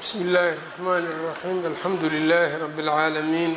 bsmi اllahi الرحmn الرaxيm alxamdu لlh rb العaalamiin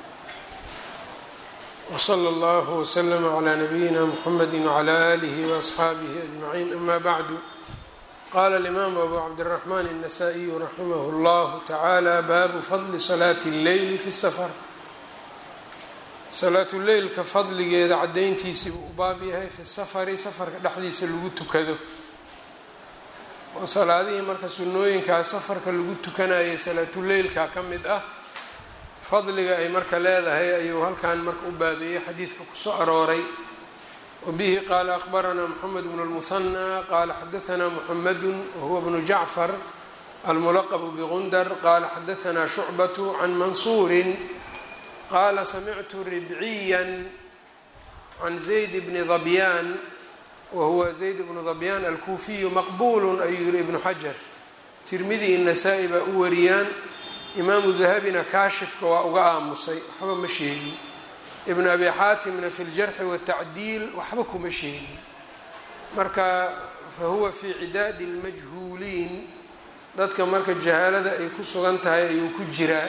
wslى اllah wslm عlى nabiyina mxamedi وعlى آlih وaصxaabih أجmaعin ama bعdu qala اlimam abu cabdالرaحman النasائي raximah اllah taعalى babu fadli salaati الleyl fi الsfr salaatuleylka fadligeeda cadayntiisii buu u baab yahay fi safari safarka dhexdiisa lagu tukado oo salaadihii marka sunnooyinkaa safarka lagu tukanayay salaatuleylka ka mid ah fadliga ay marka leedahay ayuu halkan marka u baabeeyey xadiidka kusoo arooray wabihi qaala akhbaranaa moxamed bnu lmuhanaa qaala xadaanaa muxamedu wahuwa bnu jacfar almulaqbu bgundar qaala xadaanaa shucbatu can mansuurin qaala samictu ribciya can zayd bni dabyaan wahuwa zayd bnu dabyaan alkuufiyu maqbulu ayuu yihi ibnu xajar tirmidi i nasaa-i baa u wariyaan imaamu dahabina kaashifka waa uga aamusay waxba ma sheegin ibnu abi xaatimna fi ljarxi watacdiil waxba kuma sheegin marka fa huwa fii cidaadi lmajhuuliin dadka marka jahaalada ay ku sugan tahay ayuu ku jiraa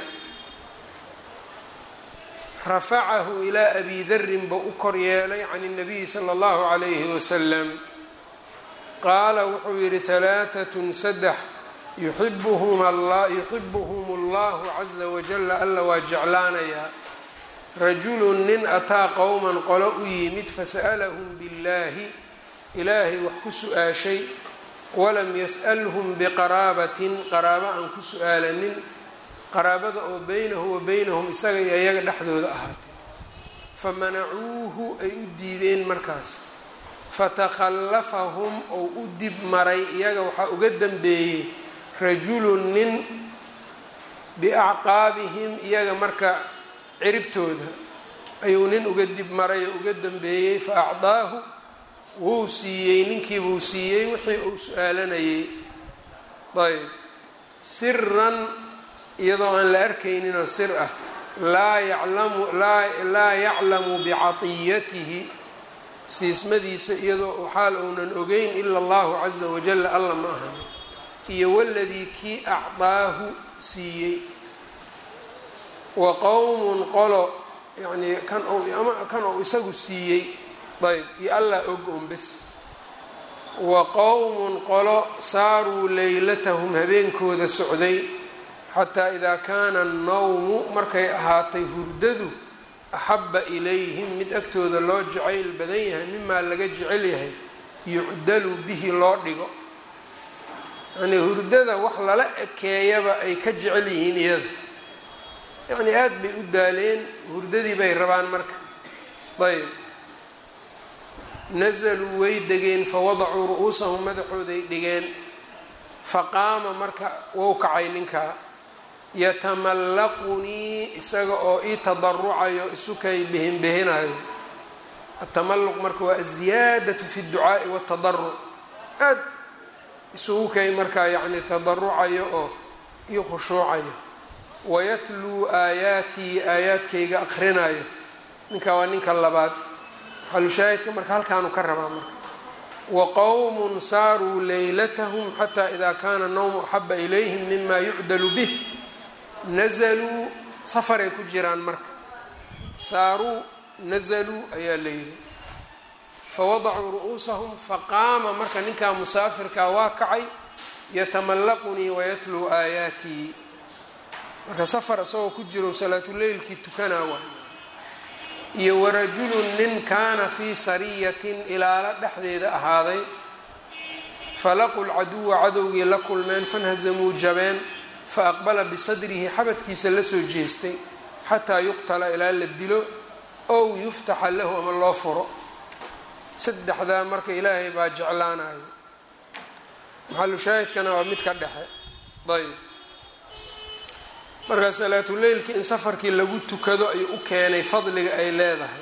rafacahu ilaa abi darin buu u kor yeelay can اnabiyi salى اllahu عalayhi wasalam qaala wuxuu yihi halaaثatun saddex yuxibuhum اllahu caza wajala alla waa jeclaanayaa rajulu nin ataa qowman qolo u yimid fasa'lahum biاllahi ilaahay wax ku su-aashay walam yas'lhm biqaraabatin qaraabo aan ku su-aalanin qaraabada oo beynahu wa beynahum isaga iyo iyaga dhexdooda ahaatay famanacuuhu ay u diideen markaas fatakhallafahum ou u dib maray iyaga waxaa uga dambeeyey rajulun nin biacqaabihim iyaga marka ciribtooda ayuu nin uga dib maray oo uga dambeeyey fa acdaahu wuu siiyey ninkiibuu siiyey wixii uu su-aalanayay ayb siran iyadoo aan la arkayninoo sir ah laa yaclamu laa yaclamu bicatiyatihi siismadiisa iyadoo xaal uunan ogeyn ila allahu caza wajala alla ma ahan iyo waladii kii acdaahu siiyey wa qowmun qolo yacnii kan ama kan uu isagu siiyey ayb iyo allah og un bes wa qowmun qolo saaruu leylatahum habeenkooda socday xataa idaa kaana annawmu markay ahaatay hurdadu axabba ilayhim mid agtooda loo jacayl badan yahay mimaa laga jecel yahay yucdalu bihi loo dhigo yacnii hurdada wax lala ekeeyaba ay ka jecel yihiin iyada yacnii aada bay u daaleen hurdadii bay rabaan marka ayb nasaluu way degeen fawadacuu ru-uusahum madaxooday dhigeen faqaama marka wou kacay ninkaa yatamallaqunii isaga oo ii tadarucayo isukay bihinbihinayo atamalluq marka waa aziyaadatu fi dducaa'i waatadaruc aad isugu kay markaa yacni tadarucayo oo ii khushuucayo wayatluu aayaatii aayaadkayga aqrinayo ninkaa waa ninka labaad xalushaahidka marka halkaanu ka rabaa marka wa qowmun saaruu leylatahum xataa idaa kaana nawmu axaba ilayhim mima yucdalu bih nazaluu safaray ku jiraan marka saaruu nazaluu ayaa la yidhi fawadacuu ru'uusahum faqaama marka ninkaa musaafirkaa waa kacay yatamallaqunii wayatluu aayaatii marka safar isagoo ku jiro salaatuleylkii tukanaa waay iyo warajulun nin kaana fii sariyatin ilaalo dhexdeeda ahaaday falaqu lcaduwa cadowgii la kulmeen fanhazamuu jabeen faaqbala bisadrihi xabadkiisa lasoo jeestay xataa yuqtala ilaa la dilo ow yuftaxa lahu ama loo furo saddexdaa marka ilaahay baa jeclaanayo maxalu shaahidkana waa mid ka dhexe ayb marka salaatuleylkii in safarkii lagu tukado ayuu u keenay fadliga ay leedahay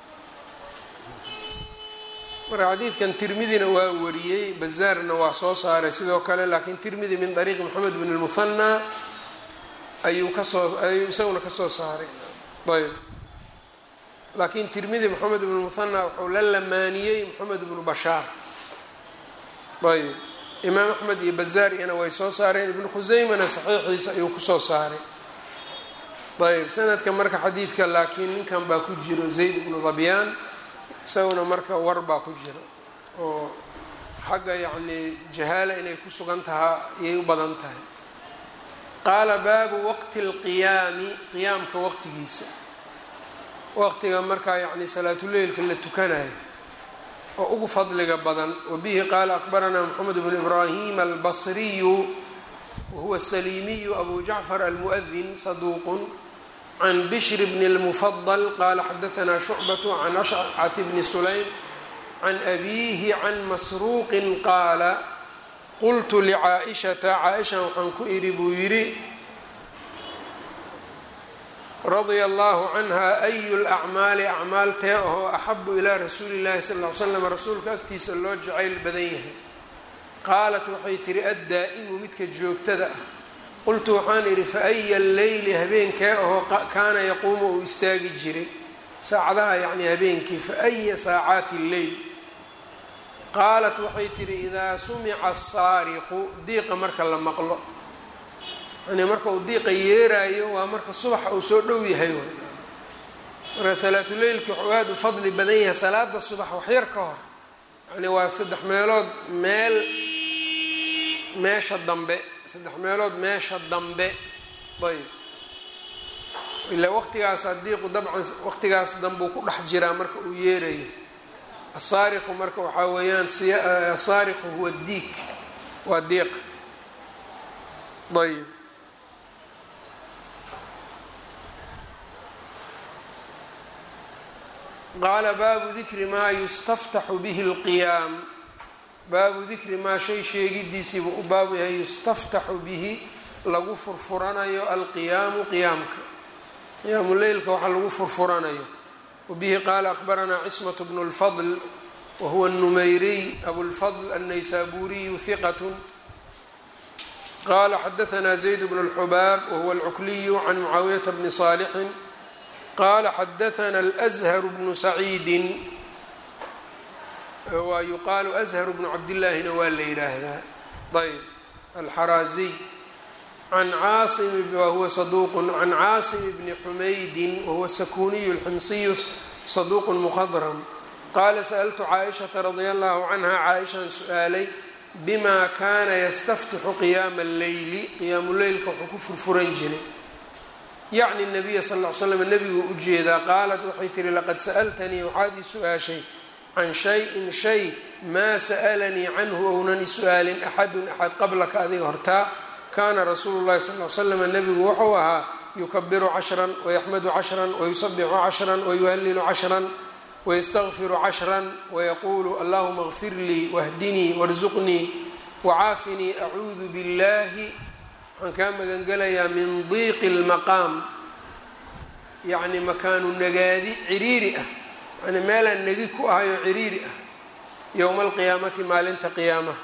marka xadiidkan tirmidina waa wariyey bazaarna waa soo saaray sidoo kale laakiin tirmidi min ariiqi moxamed bn lmuhanaa ayuu kasoo ayuu isaguna kasoo saaray ayb laakiin tirmidi moxamed bn lmuhanaa wuxuu la lamaaniyey moxamed bnu bashaar ayb imaam axmed iyo bazaar iyana way soo saareen ibnu khuseymana saxiixiisa ayuu kusoo saaray ayb sanadka marka xadiidka laakiin ninkan baa ku jiro zayd ibnu dabyaan isaguna marka war baa ku jiro oo xagga yacnii jahaala inay ku sugan tahaa ayay u badan tahay qaala baabu waqti اlqiyaami qiyaamka waqtigiisa waqtiga markaa yacni salaatuleylka la tukanayo oo ugu fadliga badan wabihi qaala akbaranaa moxamed bnu ibraahim albasriyu wahuwa saliimiyu abu jacfar almu'adin saduuqun can bishr bn اlmufadl qaala xadaanaa shucbat can ashcaf bni sulaym can abiihi can masruuqin qaala qultu licaa-ishata caa-isha waxaan ku idhi buu yidhi radia allahu canha ayu lacmaali acmaal tee ahoo axabu ilaa rasuuli llahi sal ly slam rasuulka agtiisa loo jacayl badan yahay qaalat waxay tihi addaa'imu midka joogtada ah qultu waxaan idhi fa aya alleyli habeenkee ahoo kaana yaquumu uu istaagi jiray saacadaha yacni habeenkii fa aya saacaati lleyl qaalat waxay tihi idaa sumica asaariqu diiqa marka la maqlo yani marka uu diiqa yeeraayo waa marka subaxa uu soo dhow yahay w marka salaatuleylki wuxuu aada u fadli badan yahay salaada subax waxyar ka hor yani waa saddex meelood meel meesha dambe saddex meelood meesha dambe ayb ilaa waqtigaasa diiqu dabcan waqtigaas dambeu ku dhex jiraa marka uu yeerayo asaariqu marka waxaa weeyaan asaariqu huwa diik waa diiq ayb qaala baabu dikri maa yustaftaxu bihi اlqiyaam baabu dikri maa shay sheegidiisiibu u baabu yahay yustaftaxu bihi lagu furfuranayo alqiyaamu qiyaamka qiyaamu leylka waxa lagu furfuranayo wabihi qaala akhbaranaa cismaة bnu اlfadl wahuwa الnumayriy abulfadl الnaysaburiyu hiqat qala xadaanaa zayd bnu اlxubaab wahuwa اlcukliyu can mucaawiyata bni صaalixin qala xadaana alأzhar bnu saciidin waa yuqaalu azhar bnu cabdillaahina waa la yidhaahdaa ayb alxaraaziy can caasim wahuwa saduuqun can caasim bni xumaydin wahuwa sakuniyu alximsiyu saduuqun mukhadram qaala sa'altu caaishata radia allahu canha caaishaan su-aalay bima kaana yastaftixu qiyaama alleyli qiyaamu leylka wuxuu ku furfuran jiray yacni nabiya sal ll ly slam nebiguu ujeedaa qaalat waxay tihi laqad sa'altanii waxaad ii su-aashay can shay-in shay maa sa'alanii canhu ounan isu-aalin axadun axad qablaka adiga hortaa kaana rasuulu llahi sal l slam nebigu wuxuu ahaa yukabiru cashran wayaxmadu cashran wayusabixu cashran wayuhalilu cashran wayastaqfiru cashran wayaquulu allahuma kfir lii wahdinii warsuqnii wacaafinii acuudu biاllahi waxaan kaa magangelayaa min diiqi اlmaqaam yacni makaanu nagaadi ciriiri ah yani meelaan negi ku ahayoo ciriiri ah yowma alqiyaamati maalinta qiyaamaha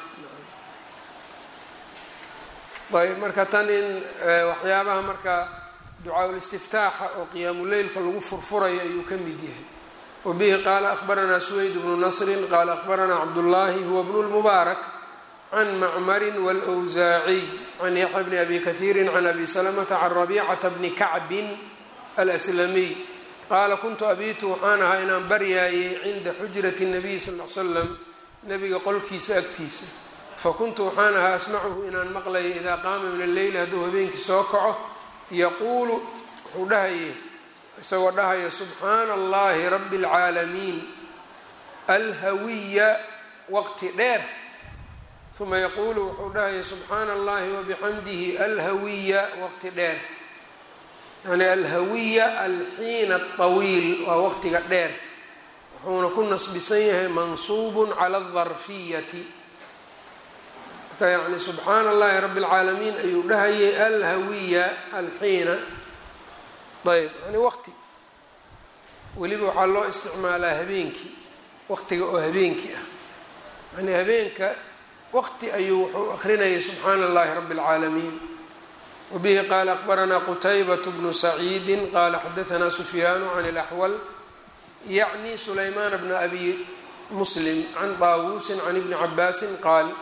ayb marka tan in waxyaabaha marka ducaa-ulistiftaaxa oo qiyaamuleylka lagu furfurayo ayuu ka mid yahay wabihi qaala ahbaranaa suweyd bnu nasrin qaala ahbaranaa cabdullaahi huwa bnu lmubaarak can macmarin wاlwsaaciy can yaxya bni abi kahiiri can abi salamata can rabiicata bni kacbin alslamiy qaala kuntu abiitu waxaan ahaa inaan baryaayay cinda xujrati nabiy sal l slam nabiga qolkiisa agtiisa fakuntu waxaan ahaa asmacuhu inaan maqlayo idaa qaama min alleyli hadduu habeenkii soo kaco yaquulu wuxuu dhahayay isagoo dhahaya subxaana allahi rabi اlcaalamiin alhawiya waqti dheer uma yaquulu wuxuu dhahaya subxaana allahi wabixamdihi alhawiya waqti dheer yani alhawiya alxiina aطawiil waa waqtiga dheer wuxuuna ku nasbisan yahay mansuubun cala aldarfiyati marka yani subxaana allahi rabi اlcaalamiin ayuu dhahayay alhawiya alxiina ayb yani waqti weliba waxaa loo isticmaalaa habeenkii waqtiga oo habeenkii ah yani habeenka waqti ayuu wuxuu akrinayay subxaana allahi rabi اlcaalamiin wbihi qaala akbaranaa qutaybat bnu saciidi qaala xadaanaa sufyaanu can اlaxwal yacni sulaymaan bna abi muslim can taawuusin can ibni cabaasin qaal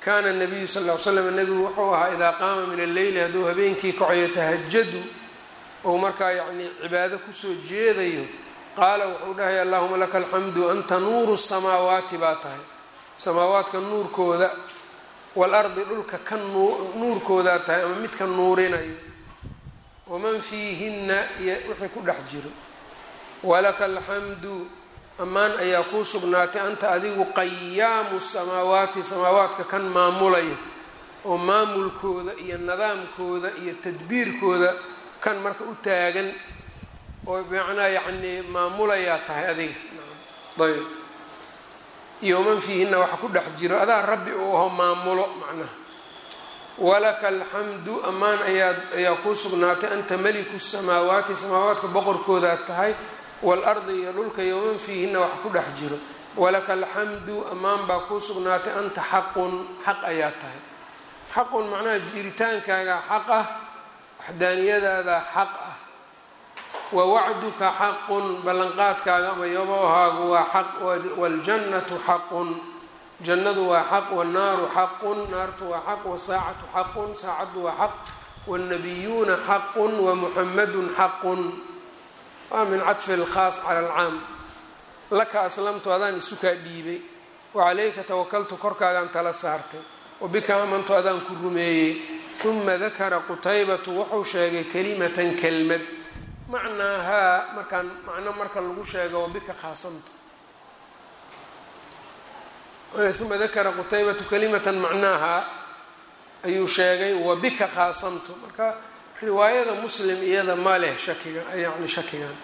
kaana nabiyu sal l slam nebigu wuxuu ahaa idaa qaama min alleyli hadduu habeenkii kacayo tahajadu ou markaa yacnii cibaado kusoo jeedayo qaala wuxuu dhahay allahuma laka alxamdu anta nuuru samaawaati baa tahay samaawaadka nuurkooda waalardi dhulka ka nuurkoodaa tahay ama midka nuurinayo waman fiihinna iyo wixii ku dhex jiro walaka alxamdu ammaan ayaa kuu sugnaatay anta adigu qayaamu samaawaati samaawaadka kan maamulaya oo maamulkooda iyo nidaamkooda iyo tadbiirkooda kan marka u taagan oo macnaa yacnii maamulayaa tahay adiga ayb iyo man fiihinna waxa ku dhex jiro adaa rabbi uu aho maamulo macnaha walaka alxamdu ammaan ayaa ayaa kuu sugnaatay anta meliku samaawaati samaawaadka boqorkoodaa tahay waalardi iyo dhulka iyo man fiihinna waxa ku dhex jiro walaka alxamdu ammaan baa kuu sugnaatay anta xaqun xaq ayaa tahay xaqun macnaha jiritaankaaga xaq ah waxdaaniyadaada xaq ah wa wacduka xaqun ballanqaadkaaga ama yabahaagu waa xaq waljannatu xaqun jannadu waa xaq wannaaru xaqun naartu waa xaq wasaacatu xaqun saacaddu waa xaq wاnnabiyuuna xaqun wamuxamadun xaqun waa min cadfi اlkhaas cala alcaam laka aslamtu adaan isukaa dhiibay wacalayka tawakaltu korkaagaan tala saartay wabika amantu adaan ku rumeeyey uma dakara qutaybatu wuxuu sheegay kalimatan kelmad macnaahaa markaan macno marka lagu sheego wabika khaasamtu uma dakara qutaybatu kalimatan macnaahaa ayuu sheegay wabika khaasamtu marka riwaayada muslim iyada ma leh shakiga yani shakigan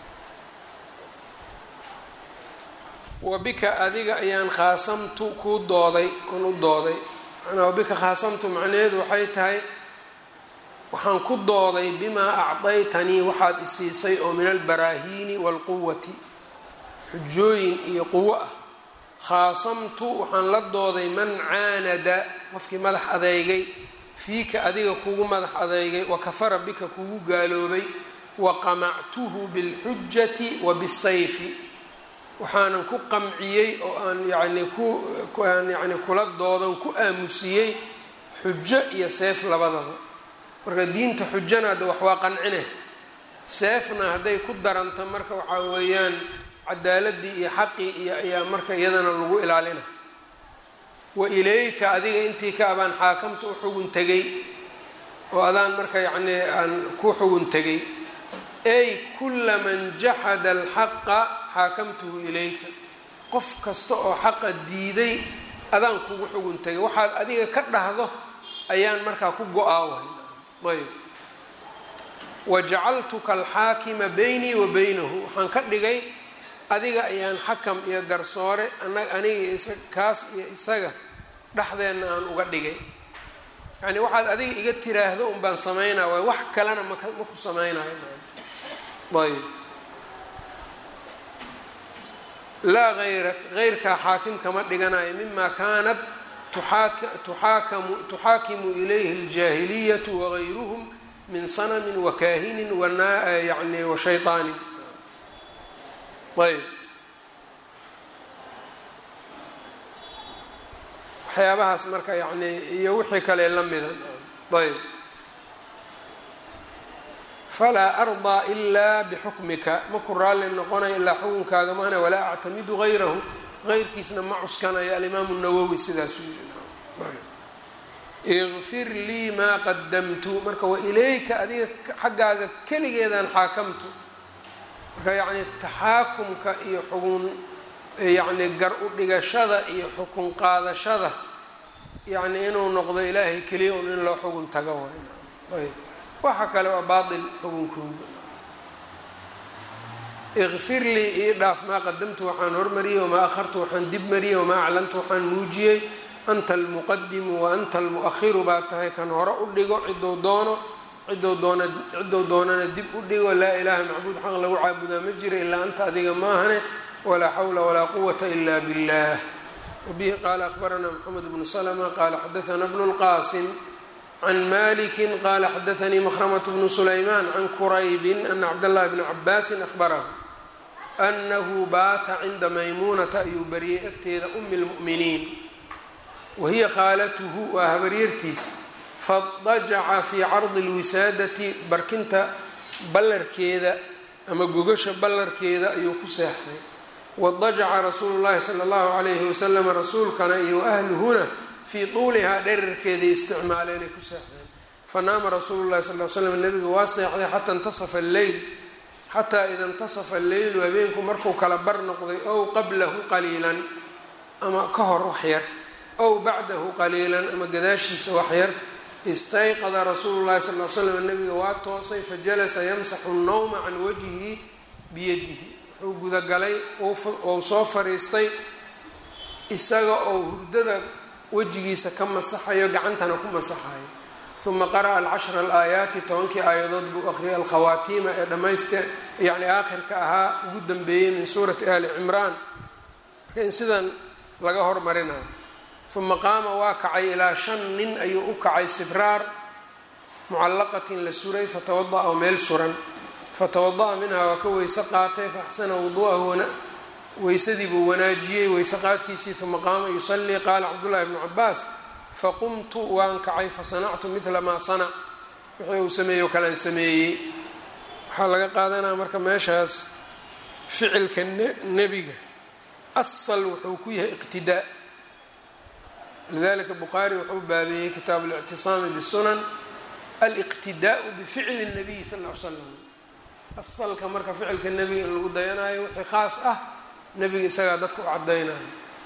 wabika adiga ayaan khaasamtu kuu dooday oon u dooday manaa wabika khaasamtu macnaheedu waxay tahay waxaan ku dooday bimaa acdaytanii waxaad isiisay oo min albaraahiini waalquwati xujooyin iyo quwo ah khaasamtu waxaan la dooday man caanada qofkii madax adeygay fiika adiga kugu madax adeygay wa kafara bika kugu gaaloobay wa qamactuhu bilxujati wa bisayfi waxaanan ku qamciyey oo aan yacnii ku aan yacni kula doodan ku aamusiyey xujo iyo seef labadaba marka diinta xujana hadda wax waa qancine seefna hadday ku daranta marka waxaa weeyaan cadaaladii iyo xaqii iyo ayaa marka iyadana lagu ilaalina wa ilayka adiga intii ka abaan xaakamta u xugun tegay oo adaan marka yacnii aan ku xugun tegay ay kula man jaxada alxaqa xaakamtuhu ilayka qof kasta oo xaqa diiday adaan kugu xugun tegay waxaad adiga ka dhahdo ayaan markaa ku go-aa wahay ayb wajacaltuka alxaakima baynii wa baynahu waxaan ka dhigay adiga ayaan xakam iyo garsoore aniga kaas iyo isaga dhexdeenna aan uga dhigay yacni waxaad adiga iga tiraahdo un baan samaynaa waay wax kalena mak ma ku samaynayo ayb laa hayrak heyrkaa xaakim kama dhiganayo mima kaanat tuxaakamu tuxaakimu ilayhi aljaahiliyatu wagayruhum min sanamin wakaahinin yani washayطaanin ayb waxyaabahaas marka yani iyo wixii kale la mida ayb falaa ardaa ilaa bixukmika maku raalli noqonaya ilaa xukunkaaga maana walaa actamidu gayrahu geyrkiisna ma cuskanayo alimaamu nawowi sidaasuu yidhi ikfir lii maa qadamtu marka wa ilayka adiga xaggaaga keligeedaan xaakamtu marka yacni taxaakumka iyo xugun yacni gar u dhigashada iyo xukun qaadashada yacni inuu noqdo ilaahay keliya un in loo xugun tago waay ayb waxa kale waa baatil xugunkooda ikfir lii ii dhaaf maa qadamtu waxaan hormariyey wamaa akhartu waxaan dib mariyey wamaa aclantu waxaan muujiyey anta almuqadimu wa anta almu'ahiru baa tahay kan hore u dhigo cidou doono cidou doona cidou doonana dib u dhigo laa ilaaha macbuud xaq lagu caabudaa ma jira ilaa anta adiga maahane walaa xawla walaa quwata ila billah wabihi qaala akhbaranaa moxamed bnu slma qaala xadaana bnu lqaasim can maliki qala xadaanii makhramt bnu sulayman can quraybin ana cabdاllahi bna cabaasin ahbarahu anahu baata cinda maymuunata ayuu bariyey agteeda umi lmu'miniin wahiya khaalatuhu waa habaryartiis fadajaca fii cardi lwisaadati barkinta ballarkeeda ama gogasha ballarkeeda ayuu ku seexday wadajaca rasuulu llahi sala allahu calayhi wasalam rasuulkana iyo waahluhuna fii tuulihaa dherarkeeday isticmaaleenay ku seexdeen fanaama rasuulu llahi sal l slam nabiga waa seexday xata intasafa alleyl xataa ida intasafa alleylu habeenku markuu kala bar noqday ow qablahu qaliilan ama ka hor waxyar ow bacdahu qaliilan ama gadaashiisa waxyar istayqada rasuulu llahi sal l slam nabiga waa toosay fajalasa yamsaxu nnawma can wajhihi biyadihi wuxuu gudagalay ou soo fariistay isaga oo hurdada wejigiisa ka masaxayo gacantana ku masaxayo uma qara'a alcashra alaayaati tobankii aayadood buu aqriyay alkhawaatiima ee dhammayste yacni aakhirka ahaa ugu dambeeyey min suurati ali cimraan marka in sidan laga hormarinayo uma qaama waa kacay ilaa shan nin ayuu u kacay sibraar mucallaqatin la suray fatawada'a oo meel suran fatawada'a minhaa waa ka weyse qaatay faaxsana wudu'ahu weysadii buu wanaajiyey weyse qaadkiisii uma qaama yusallii qaala cabdullahi bnu cabaas faqumtu waan kacay fasanactu midla maa sanac wixii uu sameeyey oo kalean sameeyey waxaa laga qaadanaya marka meeshaas ficilka nebiga asal wuxuu ku yahay iqtidaa lidalika bukhaari wuxuu baabeeyey kitaabu اlictisaami bsunan aliqtidaau bificli الnabiy sal l slam asalka marka ficilka nebiga in lagu dayanayo wixii khaas ah nebiga isagaa dadka u cadaynayo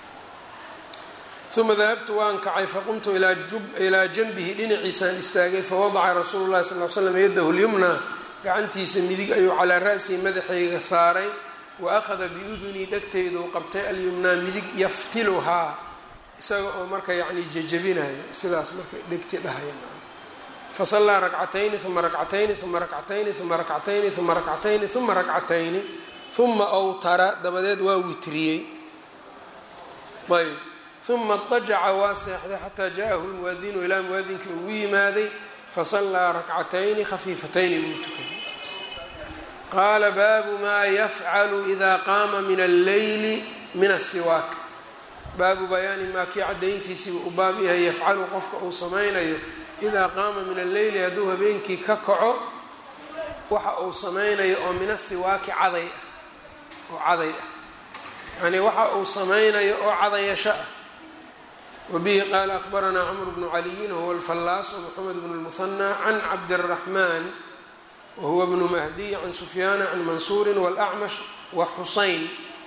uma dahabtu waan kacay faqumtu ilaa janbihi dhinaciisaan istaagay fawadaca rasuulu llahi sal l slam yadahu lyumna gacantiisa midig ayuu calaa ra'sihi madaxayga saaray wa akhada biudunii dhegtayduu qabtay alyumnaa midig yaftiluhaa isaga oo marka yacni jejabinayo sidaas marka dhegti dhahayan fasallaa rakcatayni uma rakcatayni uma rakcatayni uma rakcatayni uma rakcatayni uma rakcatayni uma awtara dabadeed waa witriyey ayb uma dajaca waa seexday xataa jaahu lmuwaadinu ilaa muwaadinkii ugu yimaaday fasallaa rakcatayni khafiifatayni buu tukaday qaala baabu maa yafcalu ida qaama min alleyli min asiwaak baabu bayaani maa kii cadayntiisiiba u baab yahay yafcalu qofka uu samaynayo idaa qaama min alleyli hadduu habeenkii ka kaco waxa uu samaynayo oo min asiwaaki caday ah oo caday ah yacnii waxa uu samaynayo oo cadayasho ah wabihi qaala akhbaranaa cmr bnu caliyin wahuwa alfallaas wmoxamed bn lmuhanى can cabdiraxman wahuwa bnu mahdiy can sufyaana can mansuuri wاlacmash wa xusayn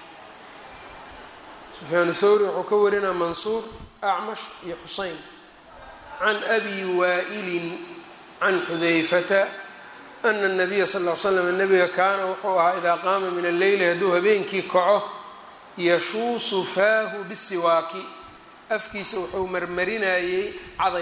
sufyaan thawri wuxuu ka warinaa mansuur acmash iyo xusayn can abi waa'ilin can xudayfata ana الnabiya sal ll l slam nabiga kaana wuxuu ahaa idaa qaama min alleyli hadduu habeenkii kaco yashuusu faahu bisiwaaki afkiisa wuxuu marmarinayey caday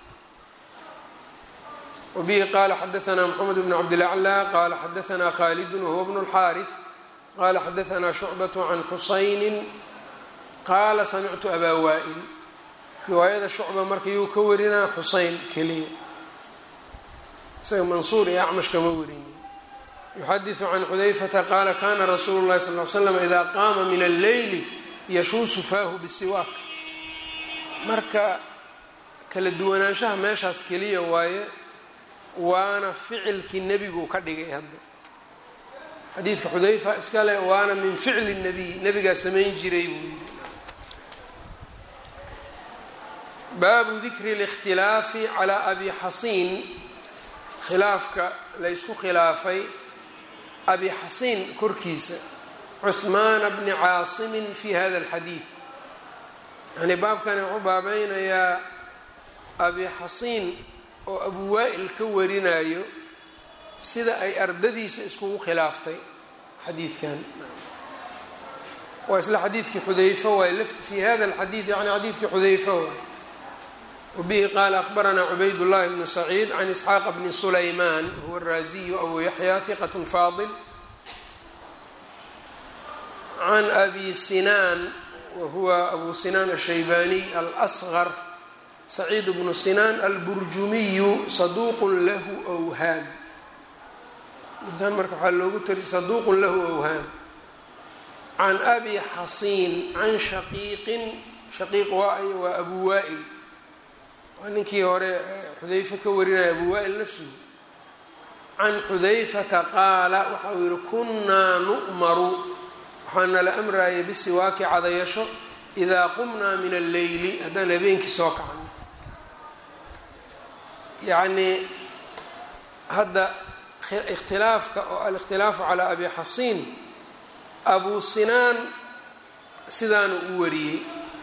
wabihi qaala xadaanaa mxamed bn cabdilaclى qaala xadaanaa khaalidun wahuwa bnu اlxaariث qaala xadaanaa shucbaة can xusayni qaala samictu abaa waa'il riwaayada shucba marka yuu ka warinaa xuseyn keliya isaga mansuur iyo acmash kama warinin yuxadiثu can xudayfata qaala kana rasuulu اlahi sal l slam ida qaama min alleyli yashuusu faahu bisiwaak marka kala duwanaanshaha meeshaas keliya waaye waana ficilkii nebigu ka dhigay hadda xadiidka xudayfa iskale waana min ficli الnabiy nebigaa samayn jiray buu yidhi baabu dikri اlاkhtilaafi calى abi xasiin khilaafka la ysku khilaafay abi xasiin korkiisa cuhmaana bni caasimin fi hada اlxadiid yani baabkani wuxuu baabeynayaa abi xasiin oo abu waa'il ka warinayo sida ay ardadiisa iskugu khilaaftay xadiidkan waa isla xadiidkii xudayfa waay lafti fi hada اlxadiid yani xadiidkii xudayfa waay wbihi qaala akhbaranaa cubayd llahi bnu saciid can isxaaqa bni sulaymaan huwa araaziyu abu yaxya hiqat faadil can abi sinaan wahuwa abu sinaan ashaybaniy alsqar saciid bnu sinaan alburjumiyu saduuqun lahu whaam ninkan marka waxaa loogu tari saduuqun lahu awhaam can abi xasiin can shaqiiqin shaqiiq waa ay waa abu waa'il waa ninkii hore xudayfe ka warinaya abu waa'il nafsuhu can xudayfata qaala waxa uu yihi kunnaa nu'maru waxaa nala amraayay bisiwaaki cadayasho idaa qumnaa min alleyli haddaan habeenkii soo kacno yacnii hadda ikhtilaafka oo alikhtilaafu calaa abi xasiin abu sinaan sidaanu u wariyey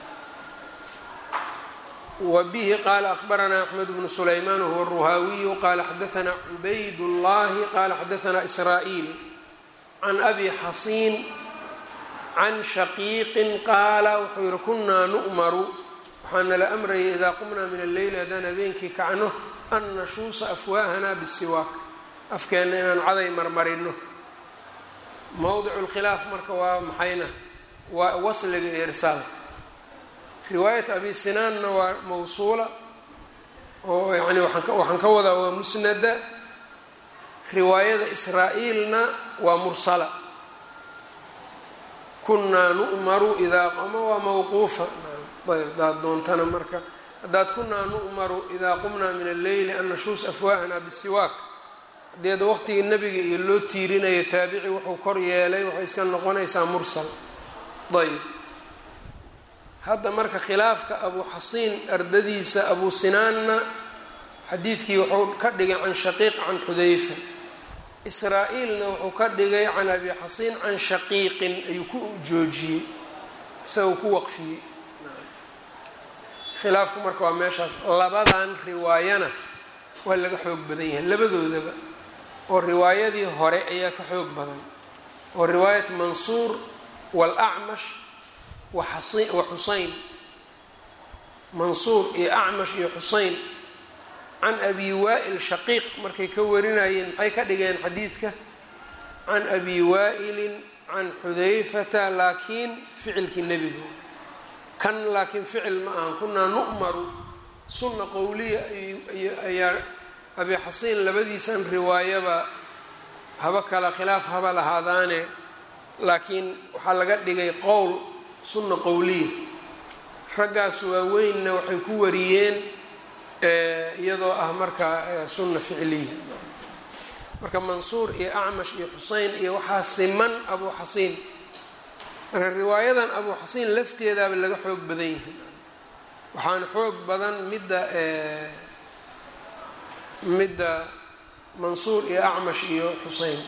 wa bihi qaala akhbaranaa axmed bnu sulaymaan wahuwa ruhaawiyu qaala xadaanaa cubayd llahi qaala xadaanaa israa'iil can abi xasiin can shaqiiqin qaala wuxuu yihi kunaa nu'maru waxaa nala amrayay idaa qumnaa min alleyli haddaan habeenkii kacno an nashuusa afwaahanaa bisiwaak afkeenna inaan caday marmarino mowdicu lkhilaaf marka waa maxayna waa wasliga iyo irsaalka riwaayat abi sinaanna waa mawsuula oo yani waxaan ka wadaa waa musnada riwaayada israa-iilna waa mursala kunaa nu'maru idaa ama waa mawquufa ayb hadaad doontana marka haddaad kunaa nu'maru idaa qumnaa min alleyli an nashuus afwaahana bisiwaak haddii ada waqtigii nabiga iyo loo tiirinayo taabici wuxuu kor yeelay waxay iska noqonaysaa mursal ayb hadda marka khilaafka abu xasiin ardadiisa abu sinaanna xadiidkii wuxuu ka dhigay can shaqiiq can xudayfa israa-iilna wuxuu ka dhigay can abi xasiin can shaqiiqin ayuu ku joojiyey isagoo ku waqfiyey khilaafku marka waa meeshaas labadan riwaayana waa laga xoog badan yahay labadoodaba oo riwaayadii hore ayaa ka xoog badan oo riwaayat mansuur waalacmash wa xuseyn mansuur iyo acmash iyo xuseyn can abi waa'il shaqiiq markay ka warinayeen maxay ka dhigeen xadiidka can abi waa'ilin can xudayfata laakiin ficilkii nebigu kan laakiin ficil ma ahan kunaa nu'maru sunna qowliya ayaa abi xasiin labadiisan riwaayaba haba kala khilaaf haba lahaadaane laakiin waxaa laga dhigay qowl sunna qowliya raggaas waaweynna waxay ku wariyeen iyadoo ah marka sunna ficliya marka mansuur iyo acmash iyo xuseyn iyo waxaa siman abu xasiin marka riwaayadan abu xasiin lafteedaaba laga xoog badan yihin waxaana xoog badan midda midda mansuur iyo acmash iyo xuseyn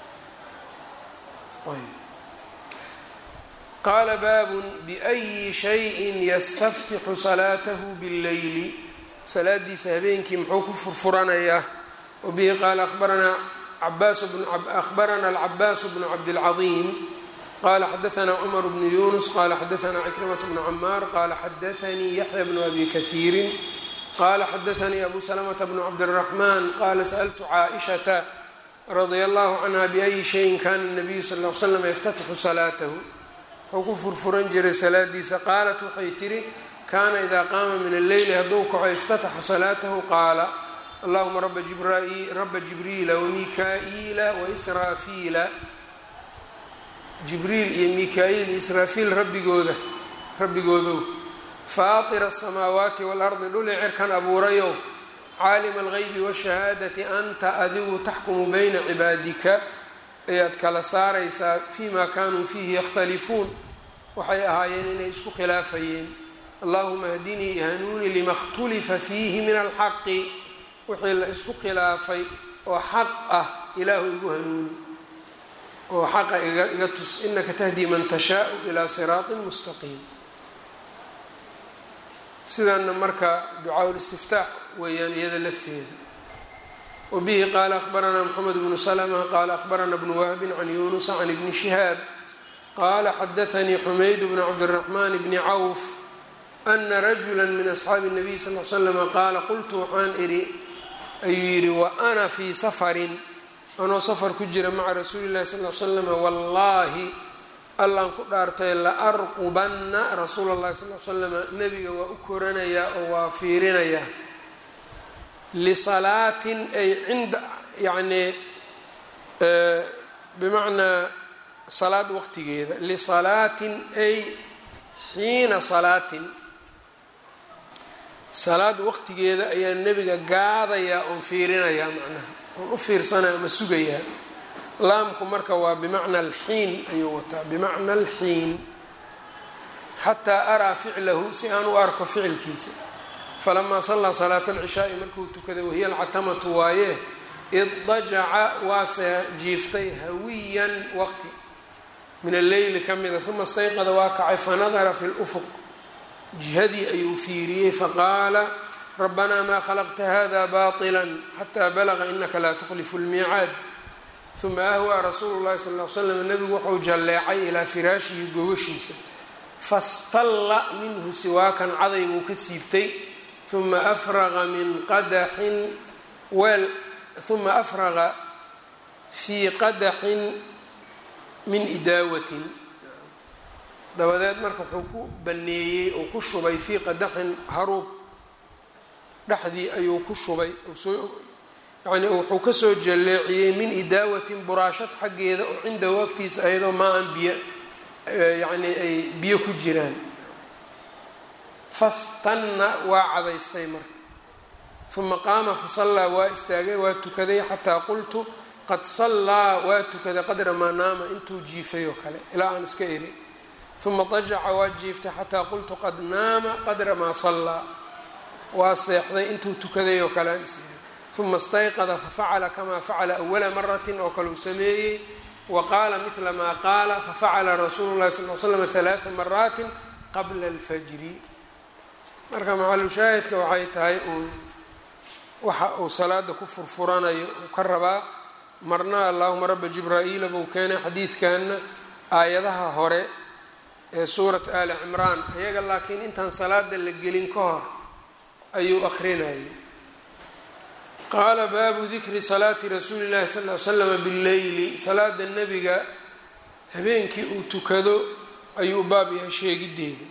qaala baabun biأyi shayin yastaftixu salaatahu bاlleyli salaadiisa habeenkii muxuu ku furfuranayaa wabihi qaala abaranaa abarana alcabaas bnu cabdilcaظiim qala xadaanaa cumar bnu yunus qala xadaanaa cikrimat bnu camaar qala xadaanii yaxya bnu abi kahiirin qala xadaanii abu salamata bnu cabdiraxman qala sa'ltu caaishata radia allahu canha biayi shayin kana nabiyu sal l slam yaftatixu salaatahu wuxuu ku furfuran jiray salaadiisa qaalat waxay tihi kaana idaa qaama min alleyli hadduu kaco iftataxa salaatahu qaala allahuma raba jibriila wamika-iila waisraafiila jibriil iyo mika-iil iyo israafiil rabbigooda rabbigoodow faatira asamaawaati waalardi dhuli cirkan abuurayow caalima algeybi washahaadati anta adigu taxkumu bayna cibaadika ayaad kala saaraysaa fiima kaanuu fiihi yakhtalifuun waxay ahaayeen inay isku khilaafayeen allahuma hdinii hanuuni lima khtulifa fiihi min alxaqi wixii la isku khilaafay oo xaq ah ilaahu igu hanuuni oo xaqa iga tus inaka tahdii man tashaau ilaa siraaطin mustaqiim sidanna marka ducaa listiftaax weeyaan iyada lafteeda wabihi qaala akhbaranaa mxamed bnu slma qaala akhbarana bnu wahbin can yunusa can ibni shihaab qaala xadaanii xumayd bnu cabdiraxmaan bni cawf ana rajula min asxaabi الnabiy sal l slama qaala qultu waxaan idhi ayuu yidhi wa ana fii safarin anoo safar ku jira maca rasuuli llahi sal l slama wallaahi allaan ku dhaartay la arqubanna rasuula llahi sal l slama nebiga waa u koranayaa oo waa fiirinayaa lisalaatin ay cinda yacnii bimacnaa salaad waqtigeeda lisalaatin ay xiina salaatin salaad waqtigeeda ayaa nebiga gaadayaa oon fiirinayaa macnaha oon u fiirsanaya ama sugayaa laamku marka waa bimacna alxiin ayuu wataa bimacna alxiin xataa araa ficlahu si aan u arko ficilkiisa falamaa sallaa salaata alcishaai markuu tukaday wahiya alcatamatu waaye iddajaca waase jiiftay hawiyan waqti min alleyli ka mida uma stayqada waa kacay fanadara fi lufuq jihadii ayuu fiiriyey faqaala rabbanaa maa khalaqta hada baطila xataa balaga inaka laa tukhlifu lmiicaad uma ahwaa rasuulu llahi sal l slam nebigu wuxuu jalleecay ilaa firaashihi gogashiisa fastalla minhu siwaakan caday buu ka siibtay uma afraqa min qadaxin weel uma afraqa fii qadaxin min idaawatin dabadeed marka wuxuu ku baneeyey oo ku shubay fii qadaxin haruub dhexdii ayuu ku shubay yani wuxuu kasoo jalleeciyey min idaawatin buraashad xaggeeda oo cindahu agtiisa ayadoo maa an biyo yani ay biyo ku jiraan fastanna waa cadaystay marka uma qaama fasallaa waa istaagay waa tukaday xataa qultu qad sallaa waa tukaday qadra maa naama intuu jiifay oo kale ilaa aan iska eri uma dajaca waa jiiftay xataa qultu qad naama qadra maa sallaa waa seexday intuu tukaday oo kale aan is eri uma istayqada fafacala kamaa facala awala maratin oo kale uu sameeyey wa qaala midla maa qaala fafacala rasuulu llahi sal l slam halaaa maraatin qabla alfajri marka maxalushaahidka waxay tahay uun waxa uu salaada ku furfuranayo uu ka rabaa marna allahuma raba jibraa'iila buu keenay xadiidkanna aayadaha hore ee suurat ali cimraan iyaga laakiin intaan salaada la gelin ka hor ayuu akrinayay qaala baabu dikri salaati rasuuli llahi sal l slama billeyli salaada nebiga habeenkii uu tukado ayuu baab yahay sheegideeda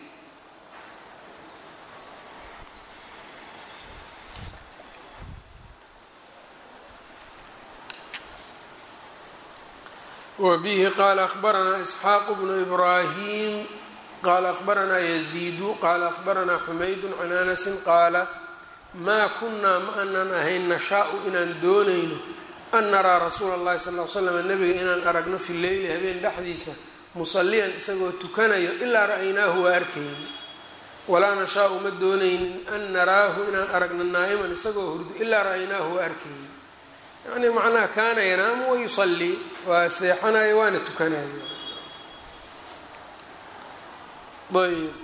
wbihi qaala ahbaranaa isxaaqu bnu ibraahim qaala ahbaranaa yaziidu qaala ahbaranaa xumaydu can anasin qaala maa kunaa ma anan ahayn nashaa-u inaan doonayno an naraa rasuula اllahi sal l slam nabiga inaan aragno fi leyli habeen dhexdiisa musaliyan isagoo tukanayo ilaa ra'aynaahu waa arkayni walaa nashaa-u ma doonaynin an naraahu inaan aragno naa'iman isagoo hurdo ilaa ra'aynaahu waa arkayni yani macnaha kaana yanaamu wayusalii waa seexanayo waana tukanayo ayb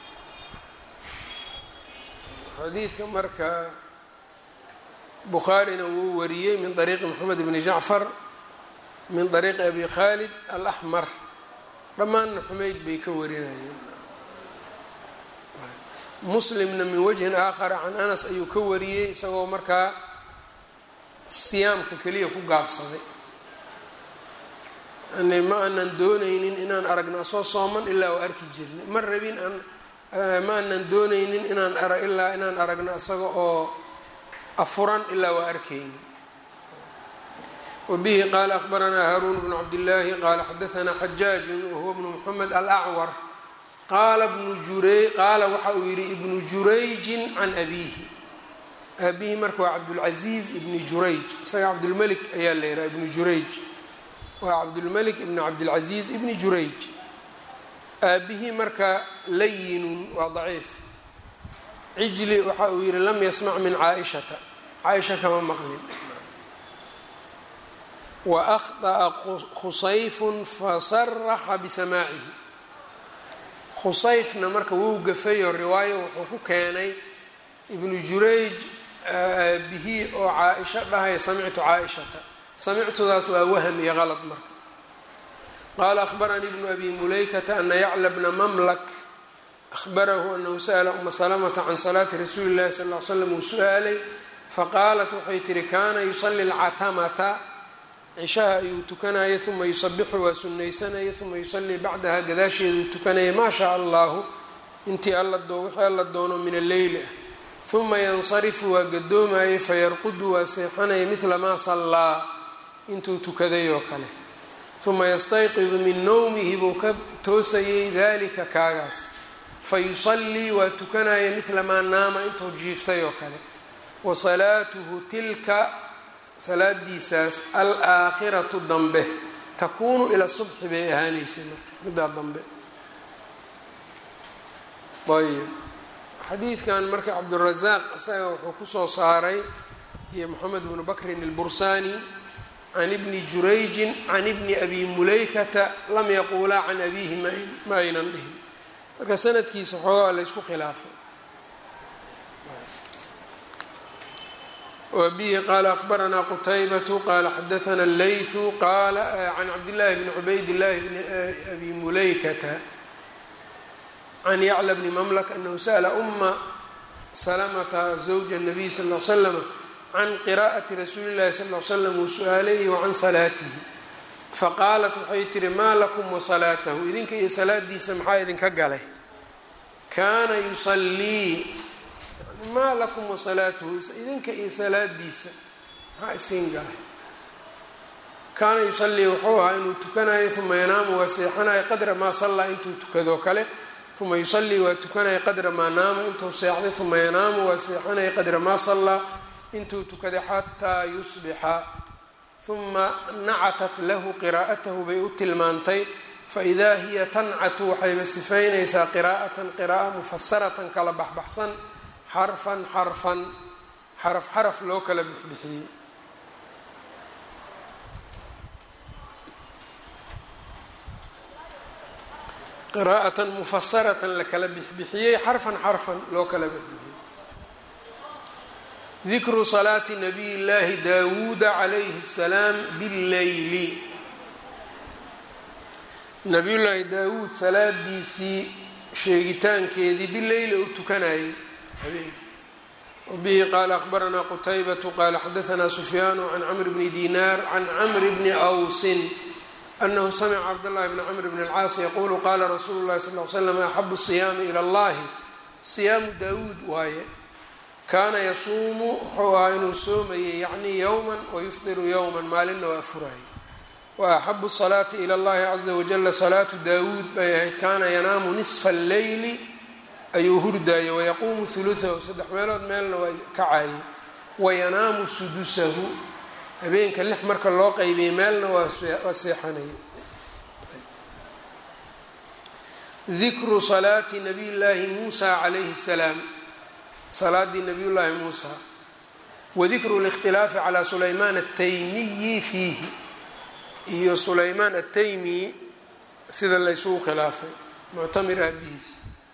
xadiidka marka bukhaarina wuu wariyey min طariiqi moxamed bni jacfar min طariiqi abi khalid alaxmar dhammaanna xumeyd bay ka warinayeen muslimna min wajhin aakhara can anas ayuu ka wariyey isagoo markaa siyaamka keliya ku gaabsaday yani ma aanan doonaynin inaan aragno asoo sooman ilaa oo arki jirna ma rabin aan ma aanan doonaynin inaan ara ilaa inaan aragno isaga oo afuran ilaa waa arkayni wabihi qaala ahbaranaa haaruun bnu cabdillaahi qaala xadaanaa xajaajun wahuwa bnu moxamed alacwar qaala bnu jurey qaala waxa uu yihi ibnu jurayjin can abiihi aabihi marka waa cabdulcaziiz ibni jurayj isaga cabdulmelik ayaa la yihaha ibnu jurayj waa cabdulmelik ibni cabdilcaziiz ibni jurayj aabihii marka layinun waa daciif cijli waxa uu yihi lam yasmac min caaishata caaisha kama maqlin wa akhطأa khusayfun fasaraxa bisamaacihi khusayfna marka wuu gafayo riwaayo wuxuu ku keenay ibnu jurayj aabihii oo caa-isho dhahaya samictu caa-ishata samictudaas waa wahm iyo qalad marka qaala ahbaranii bnu abi mulaykata ana yacla bna mamlak ahbarahu anahu sa'la uma salamata can salaati rasuuli llahi sal l slam uu su-aalay faqaalat waxay tihi kaana yusali lcatamata cishaha ayuu tukanaya uma yusabixu waa sunaysanaya uma yusalii bacdaha gadaasheeduu tukanaya maa shaa allahu intii wixii alla doono min alleyli ah uma yansarifu waa gadoomayay fayarqudu waa seexanaya midla maa sallaa intuu tukaday oo kale uma yastayqidu min nowmihi buu ka toosayay dalika kaagaas fa yusallii waa tukanaya midla maa naama intuu jiiftay oo kale wa salaatuhu tilka salaadiisaas alaakhiratu dambe takuunu ila subxi bay ahaanaysay marka middaa dambe ayb xadiidkan marka cabdurazaaq isaga wuxuu kusoo saaray iyo moxamed bnu bakrin albursaani can ibni jurayjin can ibni abi mulaykata lam yaquulaa can abiihi ma aynan dhihin marka sanadkiisa xoogaa laysku khilaafay wbihi qaala akhbaranaa qutaybatu qaala xadaana اleyثu qaala can cabdillaahi bni cubayd llahi bni abi mulaykata can yacla bni mamlak anahu sa'la uma salamata zawja الnabiy sal ll slama can qiraa'ati rasuuli llahi sal l slam uu su-aalayhi wacan salaatihi faqaalat waxay tihi maa lakum wasalaatahu idinka iyo salaadiisa maxaa idinka galay kaana yusallii maa lakum wasalaatuhu idinka iyo salaadiisa maxaa isin galay kaana yusallii wuxuu ahaa inuu tukanayo uma yanaamu waa seexanayo qadra maa sallaa intuu tukadoo kale uma yusallii waa tukanaya qadra maa naama intuu seexday uma yanaamu waa seexanaya qadra maa sallaa intuu tukaday xataa yusbixa uma nacatat lahu qiraa'atahu bay u tilmaantay faidaa hiya tancatu waxayba sifaynaysaa qiraa'atan qira'a mufasaratan kala baxbaxsan xarfan xarfan xaraf xaraf loo kala bixbixiyey qiraa'atan mufasaratan la kala bixbixiyey xarfan xarfan loo kala bixbixiyey dikru salaati nabiy llaahi daawuuda calayhi الsalaam billeyli nabiyullaahi daawuud salaadiisii sheegitaankeedii bileyli uu tukanayay habeenkii wabihi qaala akhbaranaa qutaybatu qaala xadaanaa sufyaanu can camr bni dinaar can camri bni awsin anahu samica cabdاllahi bni camr bn اlcaas yaquulu qaala rasuulu llahi sal l slam axabu siyaami ilى اllahi siyaamu daawuud waaye kaana yasuumu wuxuu ahaa inuu soomayay yacnii yowman wayufdiru yowman maalinna waa furayay wa axabu salaati ila اllahi caza wajala salaatu daawuud bay ahayd kaana yanaamu nisfa alleyli ayuu hurdaayay wayaquumu huluثahu saddex meelood meelna waa kacaayay wayanaamu sudusahu habeenka lix marka loo qeybiyay meelna waa seexanaya dikru salaati nabiy llaahi muusa calayhi الsalaam salaadii nabiy llaahi muusa wadikru اlاkhtilaafi calaa sulaymaan ataymiyi fiihi iyo sulaymaan ataymiyi sida laysugu khilaafay muctamir aabihiis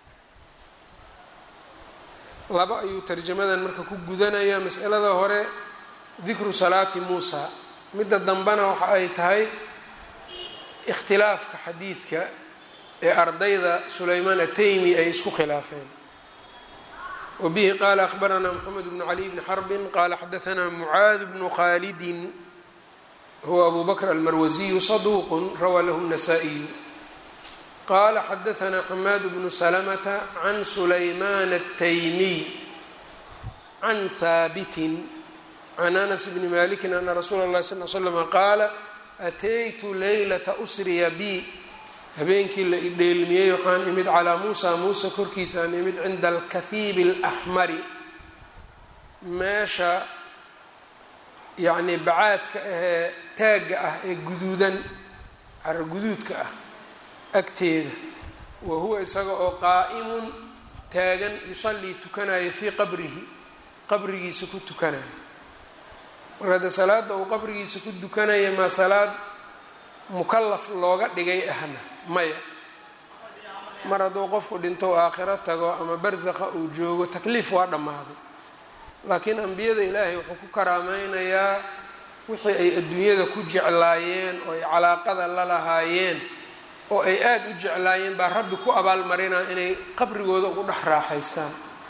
laba ayuu tarjamadan marka ku gudanaya masalada hore dikru salaati muusa midda dambena waxa ay tahay ikhtilaafka xadiidka ee ardayda sulaymaan ataymi ay isku khilaafeen wbihi qala akhbaranaa mxamed bnu cali bni xarbin qala xadaanaa mucaad bnu khalidin huwa abu bakr almarwasiyu saduuqu rawaa lahu الnasaa-iyu qala xadaanaa xamaad bnu salamata can sulaymaan الtaymiy can haabitin can anas bni maliki ana rasuula اlahi sal l slm qaala ataytu leylata usriya bi habeenkii la idheelmiyey waxaan imid calaa muusa muuse korkiisa aan imid cinda alkahiibi alaxmari meesha yacnii bacaadka ahee taagga ah ee guduudan cara guduudka ah agteeda wa huwa isaga oo qaa'imun taagan yusallii tukanayo fii qabrihi qabrigiisa ku tukanayo marka hadde salaada uu qabrigiisa ku tukanaya maa salaad mukalaf looga dhigay ahna maya mar hadduu qofku dhinto aakhiro tago ama barsakha uu joogo takliif waa dhammaaday laakiin ambiyada ilaahay wuxuu ku karaameynayaa wixii ay adduunyada ku jeclaayeen oo ay calaaqada la lahaayeen oo ay aada u jeclaayeen baa rabbi ku abaalmarinaa inay qabrigooda ugu dhex raaxaystaan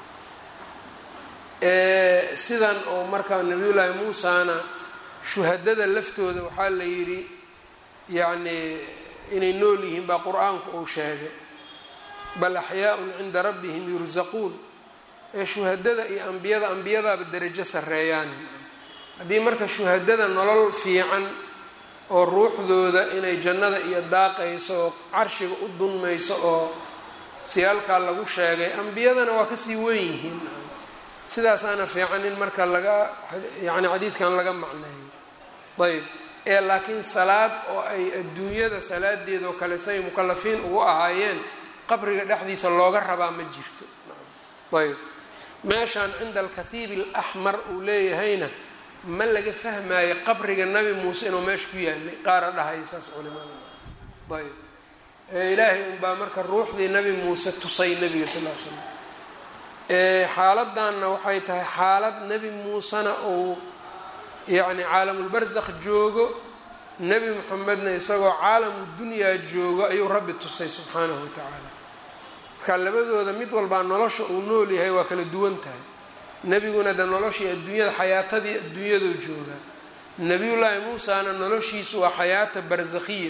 sidan oo markaa nabiyullaahi muusana shuhadada laftooda waxaa la yidhi yacnii inay nool yihiin baa qur-aanku uu sheegay bal axyaaun cinda rabbihim yursaquun ee shuhadada iyo ambiyada ambiyadaaba derajo sarreeyaani haddii marka shuhadada nolol fiican oo ruuxdooda inay jannada iyo daaqayso oo carshiga u dunmayso oo siyaalkaa lagu sheegay ambiyadana waa kasii wen yihiin sidaasaana fiican in marka laga yani xadiidkan laga macneeyo ayb ee laakiin salaad oo ay adduunyada salaadeedoo kale say mukalafiin ugu ahaayeen qabriga dhexdiisa looga rabaa ma jirto ayb meeshaan cinda alkathiib alaxmar uu leeyahayna ma laga fahmaayo qabriga nabi muuse inuu meesha ku yaalay qaara dhahaya saas culimada ayb ilaahay unbaa marka ruuxdii nabi muuse tusay nabiga sal l slam xaaladanna waxay tahay xaalad nebi muusena uu yacni caalamulbarsakh joogo nebi moxamedna isagoo caalamu dunyaa joogo ayuu rabbi tusay subxaanahu wa tacaala marka labadooda mid walbaa nolosha uu nool yahay waa kala duwan tahay nebiguna de noloshii adduunyada xayaatadii adduunyadoo jooga nebiyullaahi muusana noloshiisu waa xayaata barsakhiya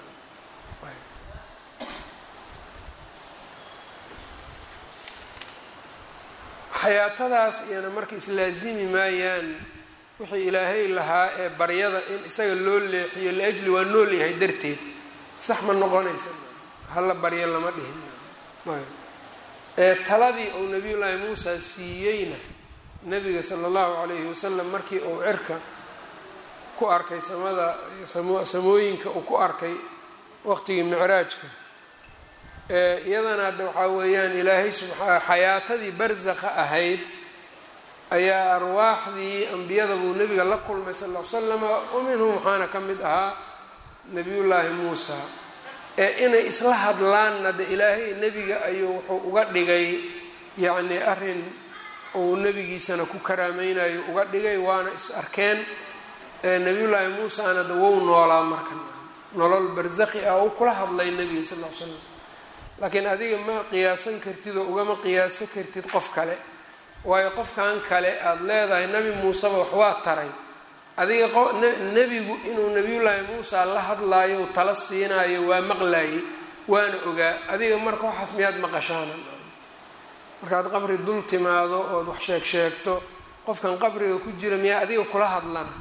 xayaatadaas iyana marka islaasimi maayaan wixii ilaahay lahaa ee baryada in isaga loo leexiyo liajli waa nool yahay darteed sax ma noqonaysa hala baryo lama dhihin ee taladii uu nabiyullaahi muusa siiyeyna nabiga sala allahu calayhi wasalam markii uu cirka ku arkay samada samooyinka uu ku arkay waqtigii micraajka iyadana hadda waxaa weeyaan ilaahay subaa xayaatadii barsakha ahayd ayaa arwaaxdii ambiyada buu nebiga la kulmay sal l slama wa minhum waxaana ka mid ahaa nebiyullaahi muusa ee inay isla hadlaanna de ilaahay nebiga ayuu wuxuu uga dhigay yacni arrin uu nebigiisana ku karaameynayo uga dhigay waana is arkeen nebiyullaahi muusana de wou noolaa marka nolol barsakhi ah uu kula hadlay nebiga sal l slam laakiin adiga ma qiyaasan kartid oo ugama qiyaasan kartid qof kale waayo qofkan kale aada leedahay nebi muuseba wax waa taray adiga nebigu inuu nebiyullaahi muusa la hadlaayo tala siinaayo waa maqlaayey waana ogaa adiga marka waxaas miyaad maqashaana markaad qabri dul timaado ood wax sheeg sheegto qofkan qabriga ku jira miyaa adiga kula hadlana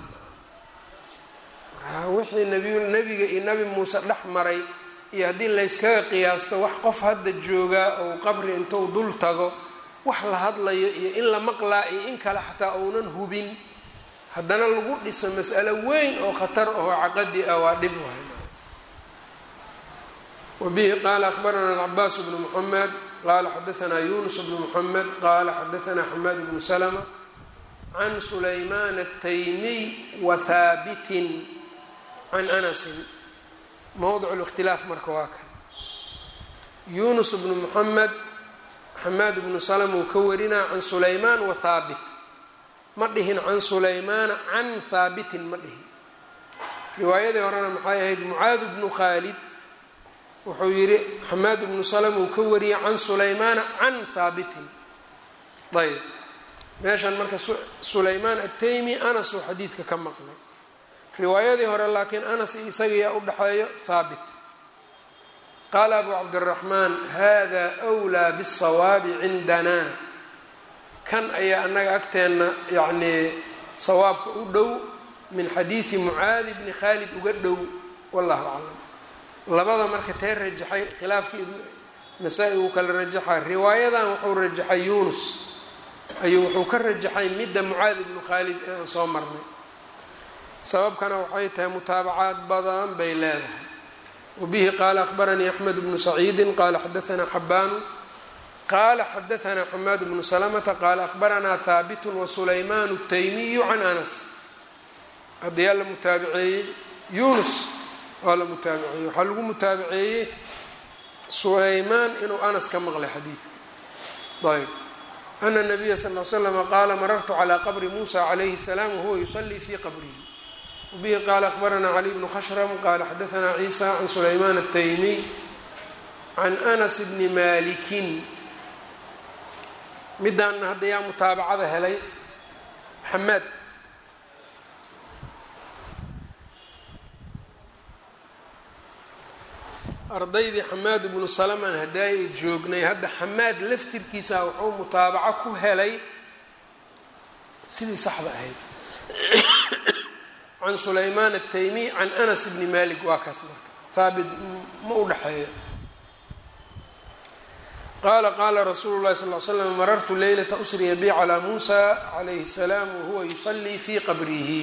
wixii nabiy nebiga iyo nebi muuse dhex maray iyo haddii layskaga qiyaasto wax qof hadda joogaa ou qabri intuu dul tago wax la hadlayo iyo in la maqlaa iyo in kale xataa ounan hubin haddana lagu dhiso mas'alo weyn oo khatar oo caqadi ah waa dhib wahay wabihi qaala akhbarana alcabaas bnu muxamed qaala xadaanaa yunus bnu muxamed qaala xadaanaa xamaad bnu salma can sulaymaan ataymiy wa haabitin can anasin mowdic اlاkhtilaaf marka waa kan yunus bnu muxamed xamaad bnu salm uu ka warinaa can sulaymaan wa haabit ma dhihin can sulaymaana can haabitin ma dhihin riwaayadii horena maxay ahayd mucaad bnu khaalid wuxuu yihi xamaad bnu salm uu ka wariyay can sulaymaana can haabitin ayb meeshan marka sulaymaan ataymi anas uu xadiidka ka maqlay riwaayadii hore laakiin anas isagiyaa u dhexeeyo haabit qaala abu cabdiraxmaan hada wlaa bالsawaabi cindana kan ayaa annaga agteenna yacnii sawaabka u dhow min xadiidi mucaadi bni khaalid uga dhow wallahu aclam labada marka tee rajaxay khilaafkii nasaa-i uu kala rajaxay riwaayadan wuxuu rajaxay yunus ayuu wuxuu ka rajaxay midda mucaadi bnu khaalid ee aan soo marnay sababkana waxay tahay mutaabacaad badan bay leedahay wabihi qaala akhbaranii axmed bnu saciidi qaala xadaanaa xabaanu qaala xadaanaa xamaad bnu salamata qaala akhbaranaa haabitu wasulaymaan الtaymiyu can anas haddayaa la mutaabiceeyey yunus waa la mutaabiceeyey waxaa lagu mutaabiceeyey sulaymaan inuu anas ka maqlay xadiidka ayb ana nabiya sal l slama qaala marartu calaa qabri muusa calayhi الsalaam wahuwa yusalii fii qabrihi wbihi qaala akhbaranaa cali bnu khashrm qaala xadaanaa ciisa can sulaymaan الtaymiy can anas bni malikin midaana hadda yaa mutaabacada helay xamaad ardaydii xamaad bnu salaman hadaayi joognay hadda xamaad laftirkiisa wuxuu mutaabaco ku helay sidii saxda ahayd can sulaymaan ataymiy can anas bni malik waa kaas marka haabit ma u dhexeeyo qaala qaala rasuulu llahi sal l slam marartu leylata usriya bi calaa muusa calayhi الsalaam wahuwa yusalii fii qabrihi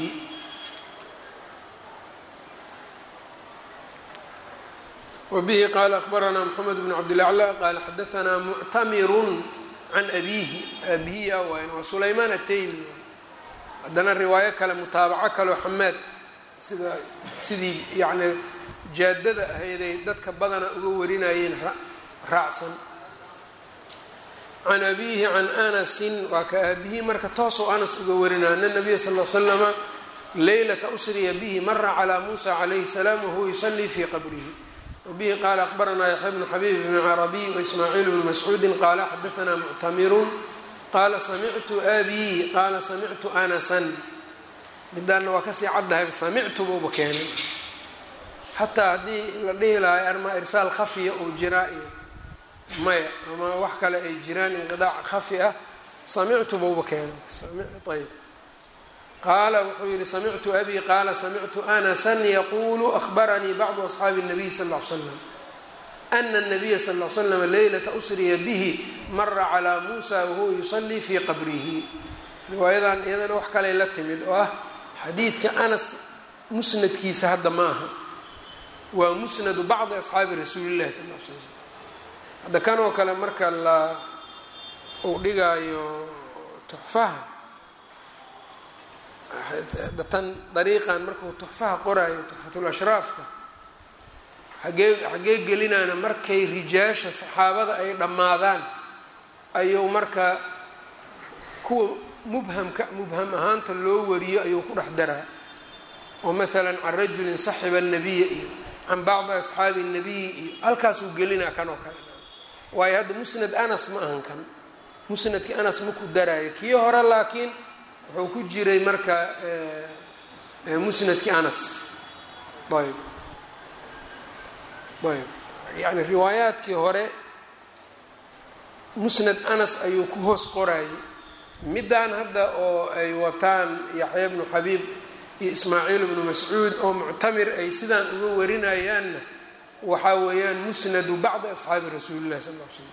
wbihi qaala akhbaranaa mxamed bn cabdilaclى qaala xadaanaa muctamirun can abiihi aabihiya wayn waa sulaymaan ataymi haddana riwaayo kale mutaabaco kaleo xamaad sida sidii yani jaadada ahayday dadka badana uga warinayeen raacsan can abiihi can anasin waa ka aabihii marka toosoo anas uga warinaya ana nabiya sal l slama leylata usriya bihi mara calaa muusa calayhi salaam wahuwa yusalii fii qabrihi wbihi qaala akhbaranaa yaxya bnu xabiib bn carabiy waismaaciil bnu mascuudi qaala xadaanaa muctamirun qaala samictu abii qaala samictu anasan midaanna waa kasii caddahay samictu buuba keenay xataa haddii la dhihi lahay armaa irsaal khafiya uu jiraa iyo maya ama wax kale ay jiraan inqidaac khafi ah samictu buuba keenay ayb qaala wuxuu yihi samictu abi qaala samictu anasan yaquulu ahbaranii bacdu asxaabi الnabiy sal ll ly slam ana الnabiya sal ll slam leylata usriya bihi mara calaa muusa wahuwa yusalii fii qabrihi riwaayadan iyadana wax kaley la timid oo ah xadiidka anas musnadkiisa hadda ma aha waa musnadu bacdi asxaabi rasuuli llahi sal l slam hadda kanoo kale marka la uu dhigaayo tuxfaha tan dariiqan markuu tuxfaha qoraayo tuxfatul ashraafka xagee xaggee gelinaana markay rijaasha saxaabada ay dhammaadaan ayuu marka kuwa mubhamka mubham ahaanta loo wariyo ayuu ku dhex daraa oo maalan can rajulin saxiba annabiya iyo can bacdi asxaabi الnabiyi iyo halkaasuu gelinaa kan oo kale waayo hadda musnad anas ma ahan kan musnadkii anas maku daraayo kii hore laakiin wuxuu ku jiray marka musnadkii anas ayb ayb yani riwaayaadkii hore musnad anas ayuu ku hoos qorayay middaan hadda oo ay wataan yaxya bnu xabiib iyo ismaaciil bnu mascuud oo muctamir ay sidaan uga warinayaanna waxaa weeyaan musnadu bacdi asxaabi rasuuli llahi sal l slam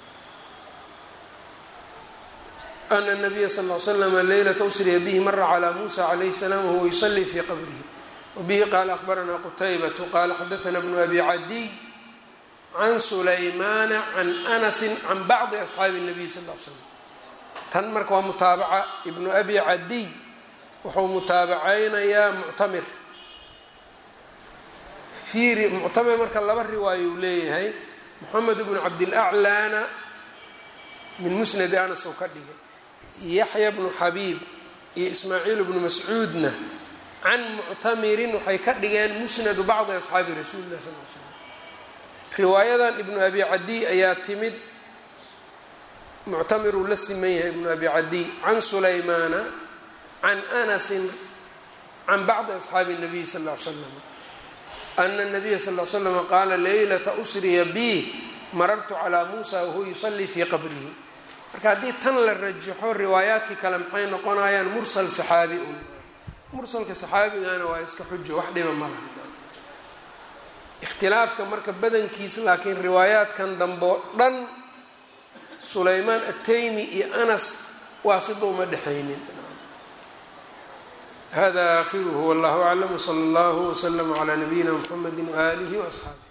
ana nabiya sal l slama leylata usriya bihi mara calaa muusa calayhi salaam wahuwa yusalii fii qabrihi wabihi qaala ahbaranaa qutaybatu qaala xadaana bnu abi cadiy can sulaymaana can anasin can bacdi asxaabi nabiy sal l slam tan marka waa mutaabaca ibnu abi cadiy wuxuu mutaabacaynayaa muctamir fiiri muctamir marka laba riwaayo uu leeyahay moxamed bnu cabdilaclaana min musnadi anas uu ka dhigay yaxya bnu xabiib iyo ismaaciil bnu mascuudna can muctamirin waxay ka dhigeen musnadu bacdi asxaabi rasuuli lah sal l slam riwaayadan ibnu abi cadiy ayaa timid muctamiruu la siman yahay ibnu abi cadiy can sulaymaana can anasin can bacdi asxaabi الnabiy sal ll ly slam ana الnabiya sal l slama qaala leylata usriya bi marartu calaa muusa wahuwa yusalii fii qabrihi marka haddii tan la rajaxo riwaayaadkii kale maxay noqonayaan mursal saxaabi un mursalka saxaabigana waa iska xujo wax dhiba malaha ikhtilaafka marka badankiisa laakiin riwaayaadkan dambe oo dhan sulaymaan ataymi iyo anas waa sida uma dhexaynin hada aakhiruhu wallahu aclam wsala allahu wslama calaa nabiyina mxamedi waaalihi waasxaabi